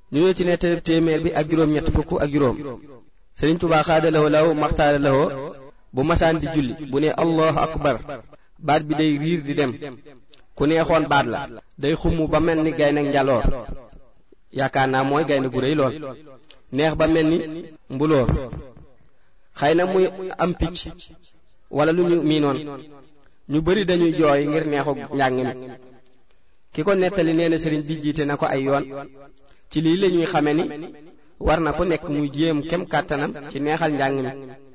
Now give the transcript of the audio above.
ñu ñëw ci nettali téeméer bi ak juróom-ñett fukk ak juróom Sëriñ Tuubaa xaadalawoo law maxtaara lawoo bu masaan di julli bu ne allahu akbar baat bi day riir di dem ku neexoon baat la day xumm ba mel ni gaynde njaloor yaakaar naa mooy gaynde gu rëy lool neex ba mel ni mbulóor xëy na muy am picc wala lu ñu miinoon ñu bari dañuy jooy ngir neexu njàng mi ki ko nettali nee na sëriñ bi jiite na ko ay yoon ci lii la ñuy xame ni war na ku nekk muy jéem kem kàttanam ci neexal njàng mi